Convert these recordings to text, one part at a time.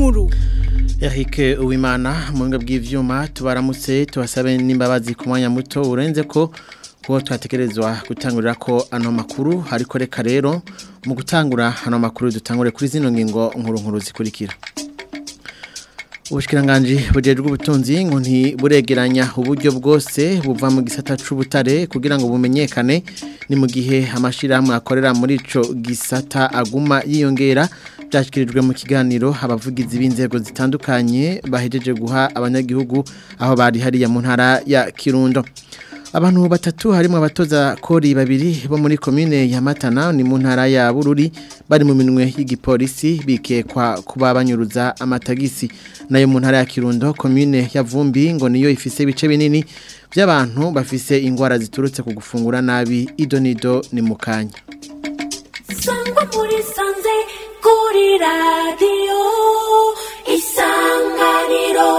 nkuru Eric Uwimana mu bw'ivyuma tubaramutse tubasabe n'imbabazi ku mwanya muto urenze ko kuko twatekerezwa gutangurira ko ano makuru ariko reka rero mu gutangura ano makuru dutangure kuri zino ngingo nkuru nkuru zikurikira Ubushkiranganji bujejwe ubutunzi ngo ntiburegeranya uburyo bwose buva mu gisata c'ubutare kugira ngo bumenyekane ni mu gihe amashirahamwe akorera muri ico gisata aguma yiyongera byashyikirijwe mu kiganiro abavugizi b'inzego zitandukanye bahejeje guha abanyagihugu aho bari hariya mu ntara ya kirundo abantu batatu harimo abatoza kori babiri bo muri komine ya matana ni mu ntara ya bururi bari mu minwe y'igipolisi bikekwa kuba banyuruza amatagisi nayo mu ntara ya kirundo komine ya vumbi ngo niyo ifise ibice binini by'abantu bafise ingwara ziturutse ku gufungura nabi idonido ni mu kanya sangwa muri sanze kuri radiyo isanganiro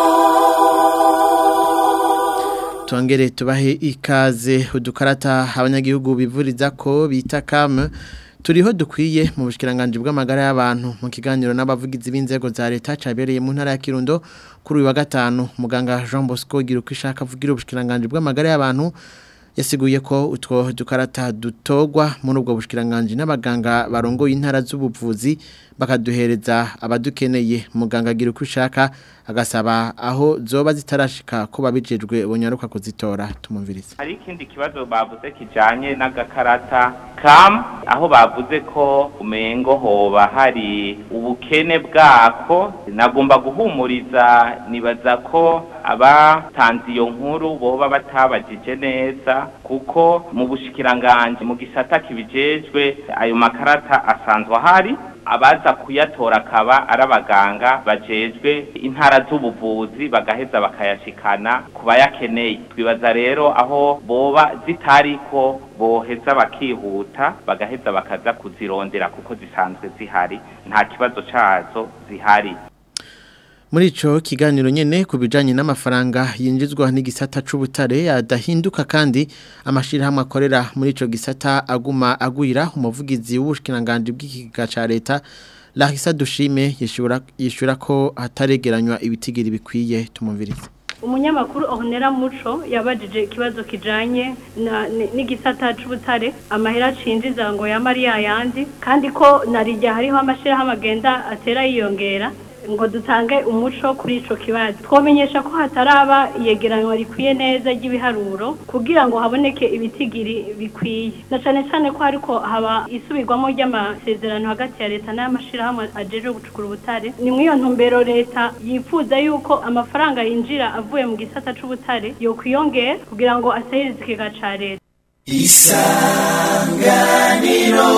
Tuangere tubahe ikaze udukarata abanyagihugu bivuriza ko bita kame turiho dukwiye mu bushikiranganje bw'amagara y'abantu mu kiganiro n'abavugizi b'inzego za leta cabereye mu ntara ya Kirundo kuri uyu wa gatanu muganga Jean Bosco gira uko ishaka avugira ubushikiranganje bw'amagara y'abantu yasiguye ko utwo dukarata dutogwa muri ubwo bushikiranganje n'abaganga barongoye intara z'ubuvuzi bakaduhereza abadukeneye muganga agira uko ushaka agasaba aho zoba zitarashika ko babijejwe bonyaruka kuzitora tumumvirize hari ikindi kibazo bavuze kijanye n'agakarata kam aho bavuze ko umengo hoba hari ubukene bwako nagomba guhumuriza nibaza ko abatanze iyo nkuru boba batabajije neza kuko mu bushikiranganje mu gisata kibijejwe ayo makarata asanzwe ahari abaza kuyatora akaba ari abaganga bajejwe intara z'ubuvuzi bagaheza bakayashikana ku bayakeneye twibaza rero aho boba zitariko boheza bakihuta bagaheza bakaza kuzirondera kuko zisanzwe zihari nta kibazo cazo zihari muri ico kiganiro nyene ku bijanye n'amafaranga yinjizwa n'igisata c'ubutare adahinduka kandi amashirahamwe akorera muri ico gisata aguma agwira umuvugizi w'ubushikiranganje bw'ikiga ca leta Larissa Dushime yishura yishura ko hataregeranywa ibitigiri bikwiye tumumvirize umunyamakuru ohonera muco yabajije ikibazo kijanye n'igisata c'ubutare amahera cinjiza ngo ya Maria yandi kandi ko narijya hariho amashirahamwe agenda atera yiyongera ngo dutange umuco kuri ico kibazo twomenyesha ko hataraba iyegeranwa rikwiye neza ry'ibiharuro kugira ngo haboneke ibitigiri bikwiye na cane cane ko hariko haba isubirwamo ry'amasezerano hagati ya leta n'amashirahamwe ajeje gucukura ubutare ni mw'iyo ntumbero leta yifuza yuko amafaranga yinjira avuye mu gisata c'ubutare yokwiyongera kugira ngo asahirize ikigega ca leta isanganiro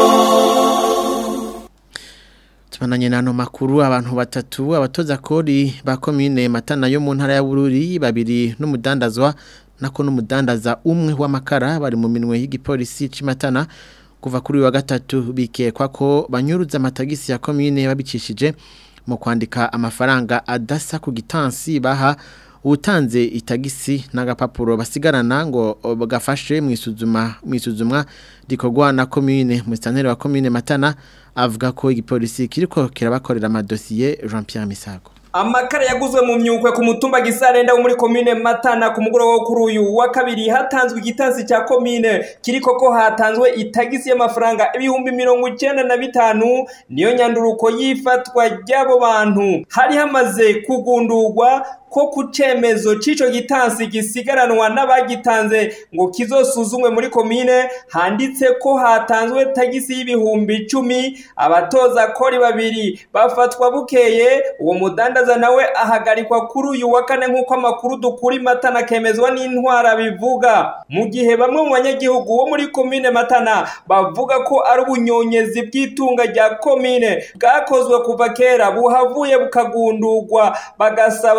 Tumananye nano makuru abantu batatu abatoza kori ba komine matana yo mu ntara ya Bururi babiri n'umudandazwa nako n'umudandaza umwe w'amakara bari mu minwe y'igipolisi cimatana kuva kuri wa gatatu bikekwa ko banyuruza amatagisi ya komine babicishije mu kwandika amafaranga adasa ku gitansi baha utanze itagisi n'agapapuro basigarana ngo bagafashe mu isuzuma mu isuzumwa rikorwa na komine mu santeri wa komine matana avuga ko igipolisi kiriko kirabakorera amadosiye Jean Pierre Misago amakara yaguzwe mu myukwe ku mutumba gisarenda wo muri komine matana ku mugoroba wo kuri uyu wa kabiri hatanzwe igitansi cya komine kiriko ko hatanzwe itagisi y'amafaranga ibihumbi mirongo icyenda na bitanu niyo nyanduruko y'ifatwa ry'abo bantu hari hamaze kugundurwa ko ku cemezo c'ico gitansi gisigaranwa n'abagitanze ngo kizosuzumwe muri komine handitse ko hatanzwe tagisi y'ibihumbi icumi abatoza kori babiri bafatwa bukeye uwo mudandaza nawe ahagarikwa kuri uyu wa kane nk'uko amakuru dukura matana akemezwa n'intwara bivuga mu gihe bamwe mu banyagihugu bo muri komine matana bavuga ko ari ubunyonyezi bw'itunga rya komine bwakozwe kuva kera buhavuye bukagundurwa bagasaba ko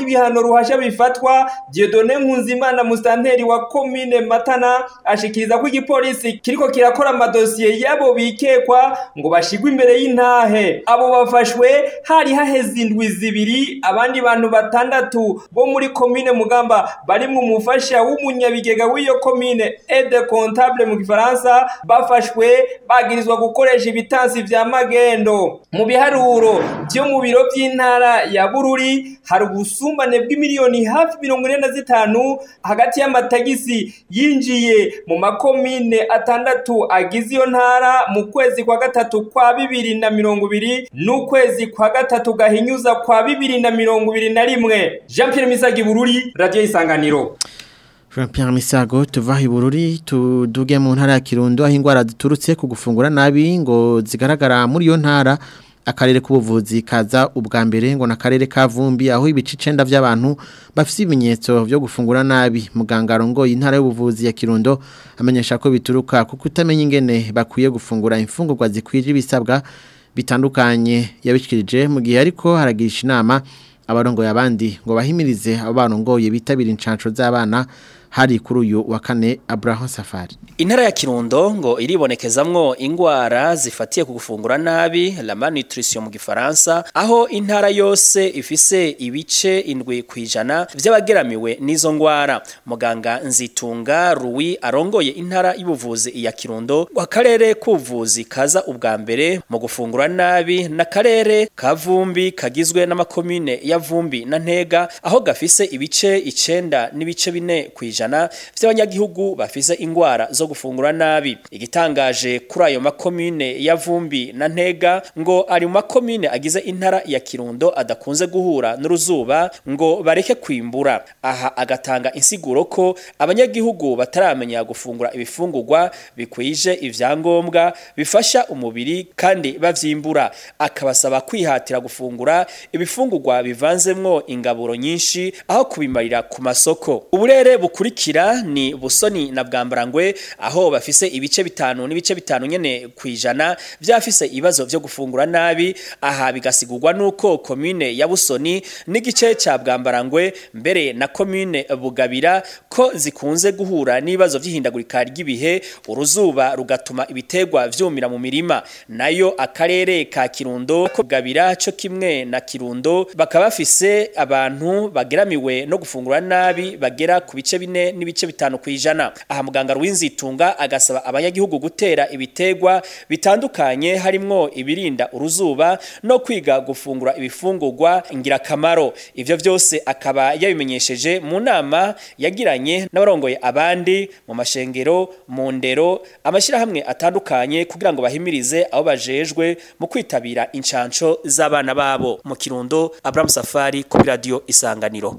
ibihano ruhasha bifatwa Dieudonne Nkunzimana musanteri wa komine Matana ashikiriza ko igipolisi kiriko kirakora amadosiye yabo bikekwa ngo bashigwe imbere y'intahe abo bafashwe hari haheze indwi zibiri abandi bantu batandatu bo muri komine Mugamba bari mu mufasha w'umunyabigega w'iyo komine aide comptable mu gifaransa bafashwe bagirizwa gukoresha ibitansi vya magendo mu biharuro byo mu biro by'intara ya Bururi hari ubusumbane bw'imiliyoni hafi mirongo ine na zitanu hagati y'amatagisi yinjiye mu makomine atandatu agize iyo ntara mu kwezi kwa gatatu kwa bibiri na mirongo ibiri n'ukwezi kwa gatatu gahinyuza kwa bibiri na mirongo ibiri na rimwe Jean Pierre Misagi Bururi Radio Isanganiro Jean Pierre Misago tuva ibururi tuduge mu ntara ya Kirundo aho ingwara ziturutse ku gufungura nabi ngo zigaragara muri iyo ntara akarere k'ubuvuzi kaza ubwa mbere ngo nakarere ka Vumbi aho ibice 9 by'abantu bafite ibimenyetso byo gufungura nabi muganga arongoye intara y'ubuvuzi ya Kirundo amenyesha ko bituruka kuko utamenya ingene bakwiye gufungura imfungurwa zikwije ibisabwa bitandukanye yabishikirije mu gihe ariko haragisha inama abarongoye abandi ngo bahimirize abo barongoye bitabira incanco z'abana hari kuri uyu wa kane Abraham Safari Intara ya Kirundo ngo iribonekezamwo ingwara zifatiye ku gufungura nabi la malnutrition mu gifaransa aho intara yose ifise ibice indwi kwijana vy'abageramiwe n'izo ngwara muganga Nzitunga Rui arongoye intara y'ubuvuzi ya Kirundo wa karere k'ubuvuzi kaza ubwa mbere mu gufungura nabi na karere ka Vumbi kagizwe n'amakomine ya Vumbi na Ntega aho gafise ibice icenda n'ibice bine kwijana ijana vy'abanyagihugu bafise ingwara zo gufungura nabi igitangaje kuri ayo makomine ya Vumbi na Ntega ngo ari mu makomine agize intara ya Kirundo adakunze guhura n'uruzuba ngo bareke kwimbura aha agatanga insiguro ko abanyagihugu bataramenya gufungura ibifungurwa bikwije ivyangombwa bifasha umubiri kandi bavyimbura akabasaba kwihatira gufungura ibifungurwa bivanzemwo ingaburo nyinshi aho kubimarira ku masoko uburere bukuri bukurikira ni busoni na bwambarangwe aho bafise ibice bitanu n'ibice bitanu nyene kwijana vyafise ibibazo vyo gufungura nabi aha bigasigurwa nuko commune ya busoni n'igice ca bwambarangwe mbere na commune bugabira ko zikunze guhura n'ibibazo vy'ihindagurika ry'ibihe uruzuba rugatuma ibitegwa vyumira mu mirima nayo akarere ka Kirundo ko bugabira co kimwe na Kirundo bakaba bafise abantu bageramiwe no gufungura nabi bagera ku bice bine n'ibice bitanu kwijana aha muganga rw'inzitunga agasaba abanyagihugu gutera ibitegwa bitandukanye harimwo ibirinda uruzuba no kwiga gufungura ibifungurwa ingirakamaro ivyo vyose akaba yabimenyesheje mu nama yagiranye n'abarongoye abandi mu mashengero mu ndero amashirahamwe atandukanye kugira ngo bahimirize abo bajejwe mu kwitabira incanco z'abana babo mu kirundo Abraham Safari ku radio isanganiro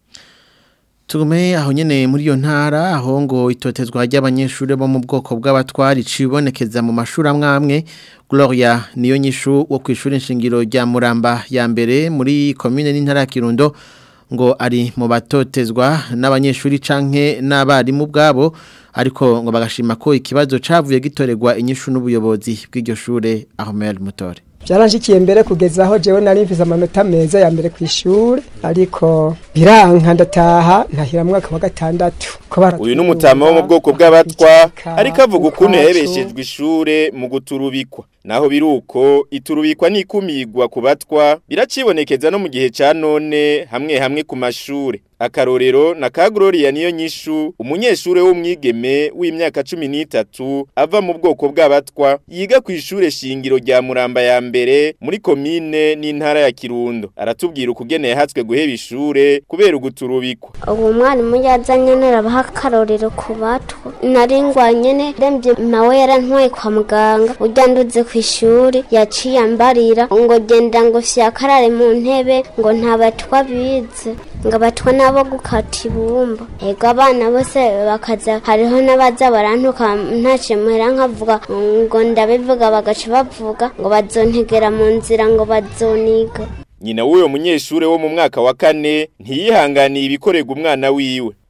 Tugume aho nyene muri iyo ntara aho ngo itotezwa ry'abanyeshuri bo mu bwoko bw'abatwari cibonekeza mu mashuri amwamwe Gloria niyo nyishu wo kwishura inshingiro rya Muramba ya mbere muri commune n'intara ya Kirundo ngo ari mu batotezwa n'abanyeshuri canke n'abarimu bwabo ariko ngo bagashima ko ikibazo cavuye gitorerwa inyishu n'ubuyobozi bw'iryo shure Ahmed Mutore byaranjikiye mbere kugeza aho jewe nari mfise amanota meza ya mbere kw'ishure ariko biranka ndataha ntahira mwaka wa gatandatu uyu ni umutama wo mu bwoko bw'abatwa ariko avuga ukuntu yahebeshejwe ishure mu guturubikwa naho biruko iturubikwa n'ikumigwa ku batwa biracibonekeza no mu gihe ca none hamwe hamwe ku mashure akarorero na ka Gloria niyo nyishu umunyeshure w'umwigeme w'imyaka 13 ava mu bwoko bw'abatwa yiga ku ishure shingiro rya Muramba ya mbere muri komine n'intara ya Kirundo aratubwira ukugene yahatswe guheba ishure kubera uguturubikwa uwo mwarimu yazanye narabaha akarorero ku batwa naringwanye ne remvye nawe yarantwaye kwa muganga urya nduze ku ishuri yaciye ambarira ngo genda ngo fyakarare mu ntebe ngo nta batwa bize ngo abatwa nabo gukata ibumba ego abana bose bakaza hariho n'abaza barantuka ntace muhera nkavuga ngo ndabivuga bagaca bavuga ngo bazontegera mu nzira ngo bazoniga nyina w'uyo munyeshure wo mu mwaka wa kane ntiyihanganiye ibikorerwa umwana wiwe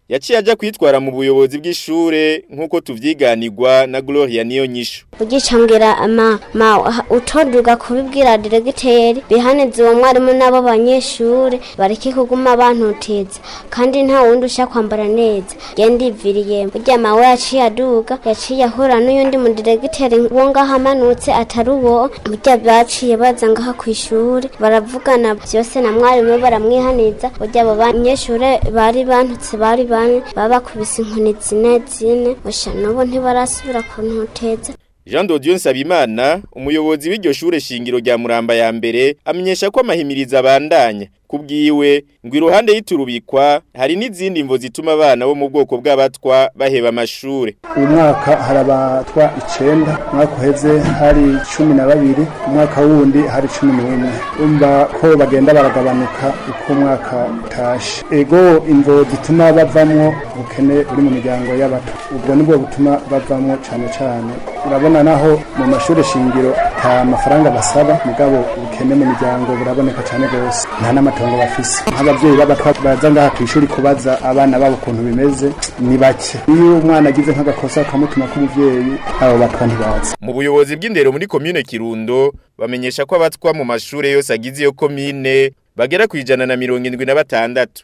yaciye ajya kwitwara mu buyobozi bw'ishure nk'uko tuvyiganirwa na Gloria niyo nyishu ugicambwira ama ma utoduga kubibwira diregiteri bihanize uwo mwarimu n'abo banyeshure bareke kuguma bantoteza kandi nta wundi usha kwambara neza genda iviriye burya mawe yaciye aduga yaciye ahura n'uyundi mu diregiteri wo ngaho amanutse atari uwo burya baciye baza ngaha kw'ishure baravugana vyose na mwarimu baramwihaniza burya abo banyeshure bari bantutse bari bane baba bakubise inkoni zine zine osha n'ubu ntibarasubira kuntoteza Jean Dodion Nsabimana umuyobozi w'iryo shure shingiro rya Muramba ya mbere amenyesha ko amahimiriza abandanya kubwiwe ngo iruhande y'iturubikwa hari n'izindi mvo zituma abana bo mu bwoko bw'abatwa baheba amashure uyu mwaka hari abatwa icenda umwaka uheze hari cumi na babiri umwaka wundi hari cumi n'umwe umva ko bagenda baragabanuka uko umwaka utashe ego imvo zituma bavamwo ubukene buri mu miryango y'abato ubwo nibwo butuma bavamwo cane cane urabona naho mu mashuri shingiro nta mafaranga basaba mugabo ubukene mu miryango buraboneka cane gose nta n'amatongo bafise nk'abavyeyi b'abatwa baza ngaha kw'ishuri kubaza abana babo ukuntu bimeze ni bake iyo umwana agize nk'agakosa akamutuma k'umuvyeyi abo batwa ntibaza mu buyobozi bw'indero muri komine Kirundo bamenyesha ko abatwa mu mashure yose agize iyo komine bagera ku ijana na mirongo indwi na batandatu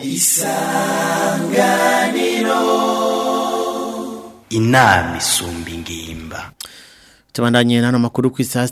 isanganiro inama isumba ingimba Tubandanye nano makuru ku isaha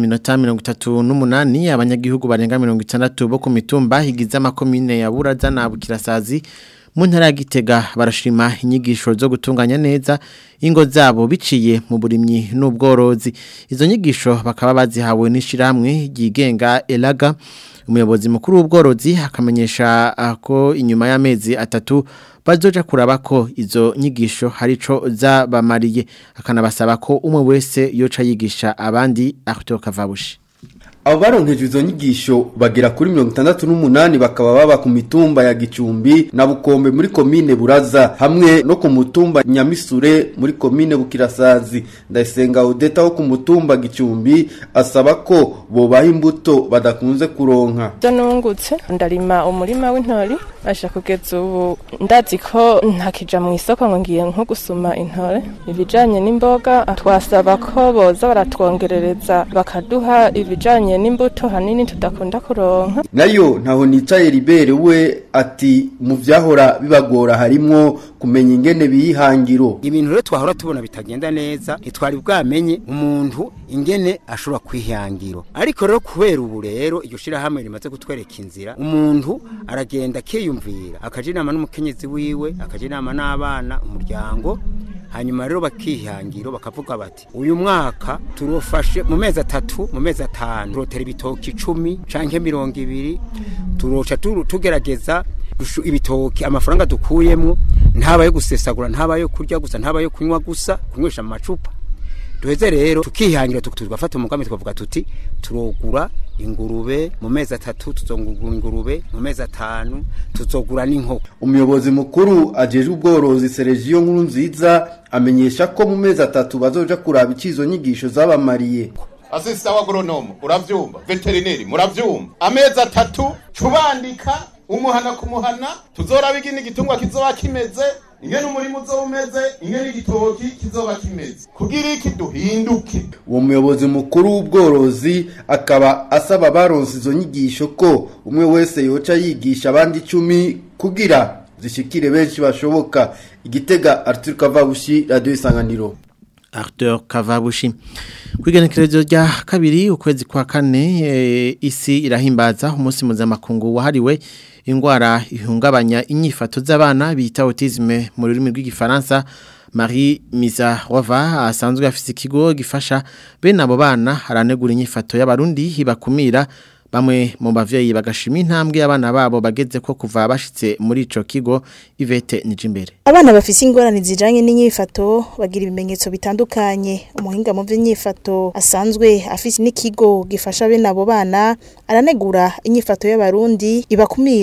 6:38 abanyagihugu barenga 60 bo ku mitumba higiza makomine ya Buraza na Bukirasazi mu ntara ya Gitega barashima inyigisho zo gutunganya neza ingo zabo biciye mu burimyi n'ubworozi izo nyigisho bakaba bazihawe n'ishiramwe ryigenga Elaga umuyobozi mukuru w'ubworozi akamenyesha ko inyuma y'amezi atatu bazoja kuraba ko izo nyigisho harico zabamariye akanabasaba ko umwe wese yoca yigisha abandi Arthur Kavabushi abo baronkeje izo nyigisho bagera kuri mirongo itandatu n'umunani bakaba baba ku mitumba ya gicumbi na bukombe muri komine buraza hamwe no ku mutumba nyamisure muri komine bukirasazi ndayisenga udeta wo ku mutumba gicumbi asaba ko bobaha imbuto badakunze kuronka byo nungutse ndarima umurima w'intori asha kugeza ubu ndazi ko ntakija mu isoko ngo ngiye nko gusuma intore ibijanye n'imboga twasaba ko boza baratwongerereza bakaduha ibijanye n'imbuto hanini tudakunda kuronka nayo ntaho nicaye libere we ati mu vyahora bibagora harimwo kumenya ingene biyihangiro ibintu rero twahora tubona bitagenda neza ntitwari bwamenye umuntu ingene ashobora kwihangiro ariko rero kubera ubu rero iryo shirahamwe rimaze kutwereka inzira umuntu aragenda akiyumvira akaja inama n'umukenyezi wiwe akaja inama n'abana umuryango hanyuma rero bakihangiro bakavuga bati uyu mwaka turofashe mu mezi atatu mu mezi atanu turotera ibitoki icumi canke mirongo ibiri turoca tugerageza ibitoki amafaranga dukuyemwo ntaba yo gusesagura ntaba yo kurya gusa ntaba yo kunywa gusa kunywesha mu macupa duheze rero tukihangira tugafata umugambi tukavuga tuti turogura ingurube mu mezi atatu tuzongura ingurube mu mezi atanu tuzogura n'inkoko umuyobozi mukuru ajejwe ubworozi Sergio nkuru nziza amenyesha ko mu mezi atatu bazoja kuraba icizo nyigisho zabamariye asista wa agronomo uravyumva veterineri muravyumva amezi atatu cubandika umuhana ku muhana tuzoraba igini gitungwa kizoba kimeze ingene umurimo uzoba umeze ingene igitoki kizoba kimeze kugira iki duhinduke uwo muyobozi mukuru w'ubworozi akaba asaba baronse izo nyigisho ko umwe wese yoca yigisha abandi icumi kugira zishikire benshi bashoboka igitega Arthur Kavabushi radio isanganiro Arthur Kavabushi kwigenekerezo rya kabiri ukwezi kwa kane e, isi irahimbaza umunsi mpuzamakungu wahariwe ingwara ihungabanya inyifato z'abana bita autisme mu rurimi rw'igifaransa Marie Mizarova asanzwe afise ikigo gifasha bene abo bana aranegura inyifato y'abarundi hibakumira bamwe mu bavyeyi bagashima intambwe abana babo bageze ko kuva bashitse muri ico kigo Ivete Nijimbere Abana bafise ingorane zijanye n'inyifato bagira ibimenyetso bitandukanye umuhinga mu vy'inyifato asanzwe afise n'ikigo gifasha bene abo bana aranegura inyifato y'abarundi ibakumira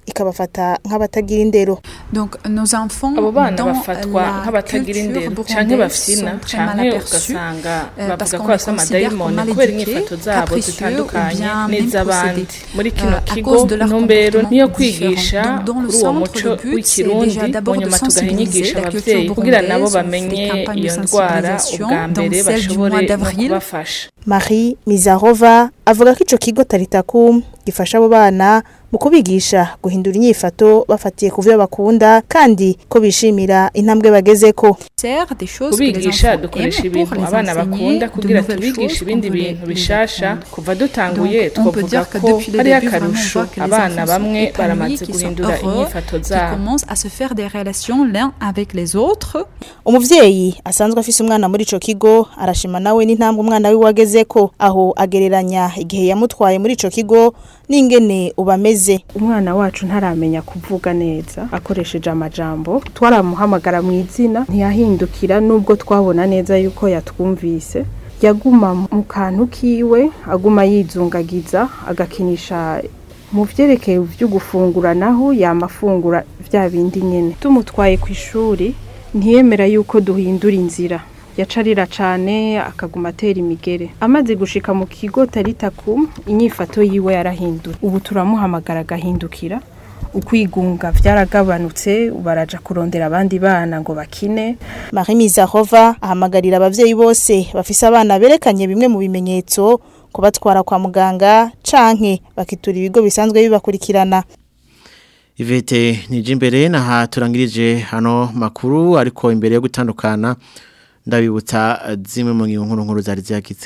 ikabafata nk'abatagira indero Donc nos enfants abo bana dans bafatwa la nk'abatagira culture indero canke burundaise bafina sont très canke mal aperçus ugasanga euh, parce bavuga qu'on ko les bafise considère comme amadayimoni mal kubera éduqués, inyifato zabo capricieux ou zitandukanye bien même n'iz'abandi possédés, muri euh, kino à kigo cause de leur intumbero comportement niyo différent. kwigisha Donc, dans le kuri uwo centre, muco le but, c'est w'ikirundi déjà d'abord mu de nyuma tugaha sensibiliser inyigisho la culture abavyeyi kugira nabo burundaise, on bamenye fait campagne de iyo ndwara sensibilisation ubwa mbere dans celle du bashobore mois no d'avril. kubafasha Marie Mizarova avuga ko ico kigo Taritakum gifasha abo bana mu kubigisha guhindura inyifato bafatiye ku vyo bakunda kandi ko bishimira intambwe bagezeko Faire des choses que les kubigisha enfants dukoresha aiment pour ibintu les abana enseigner bakunda de kugira nouvelles tubigishe choses ibindi qu'on veut bintu les bishasha apprendre. kuva dutanguye Donc, on peut twavuga dire que ko depuis le hari début, vraiment, on akarusho voit que les abana enfants sont bamwe épanouis, baramaze qu'ils sont guhindura heureux, inyifato qu'ils zabo commencent à se faire des relations l'un avec les autres. umuvyeyi asanzwe afise umwana muri ico kigo arashima nawe n'intambwe umwana wiwe wagezeko aho agereranya igihe yamutwaye muri ico kigo n'ingene ubameze umwana wacu ntaramenya kuvuga neza akoresheje amajambo twaramuhamagara mu izina ntiyahindukira nubwo twabona neza yuko yatwumvise yaguma mu kantu kiwe aguma yizungagiza agakinisha mu vyerekeye vyo gufungura naho yamafungura vya bindi nyene tumutwaye ku ishuri ntiyemera yuko duhindura inzira yacarira cane akaguma atera imigere amaze gushika mu kigo taritakum inyifato yiwe yarahindura ubu turamuhamagara agahindukira ukwigunga vyaragabanutse baraja kurondera abandi bana ngo bakine Marie Mizarova ahamagarira abavyeyi bose bafise abana berekanye bimwe mu bimenyetso kubatwara kwa muganga canke bakitura ibigo bisanzwe bibakurikirana Ivete nijimbere na ha turangirije hano makuru ariko imbere yo gutandukana ndabibutsa zimwe mu nkuru nkuru zari ziyagize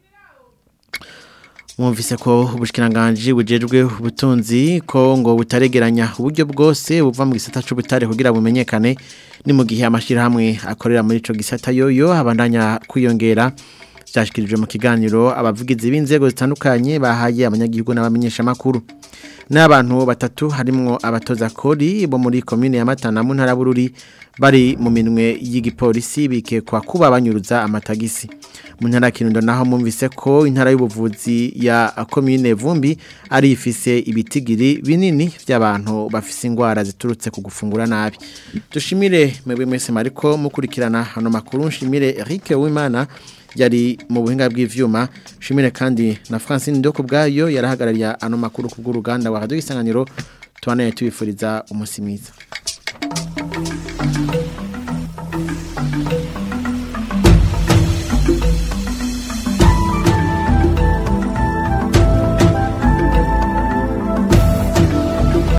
mwumvise ko ubushikiranganje bujejwe ubutunzi ko ngo butaregeranya uburyo bwose buva mu gisata c'ubutare kugira bumenyekane ni mu gihe amashirahamwe akorera muri ico gisata yoyo abandanya kwiyongera byashyikirijwe mu kiganiro abavugizi b'inzego zitandukanye bahaye abanyagihugu n'abamenyesha makuru n'abantu batatu harimo abatoza kori bo muri komine ya Matana mu ntara bururi bari mu minwe y'igipolisi bikekwa kuba banyuruza amatagisi mu ntara kirundo naho mumvise ko intara y'ubuvuzi ya komine vumbi ari ifise ibitigiri binini by'abantu bafise ingwara ziturutse ku gufungura nabi dushimire mwebwe mwese mariko mukurikirana hano makuru nshimire Eric Uwimana yari mu buhinga bw'ivyuma shimire kandi na Francine Ndoko bwayo yarahagarariye ano makuru ku bw'uruganda wa Radio Isanganiro tubanaye tubifuriza umusimiza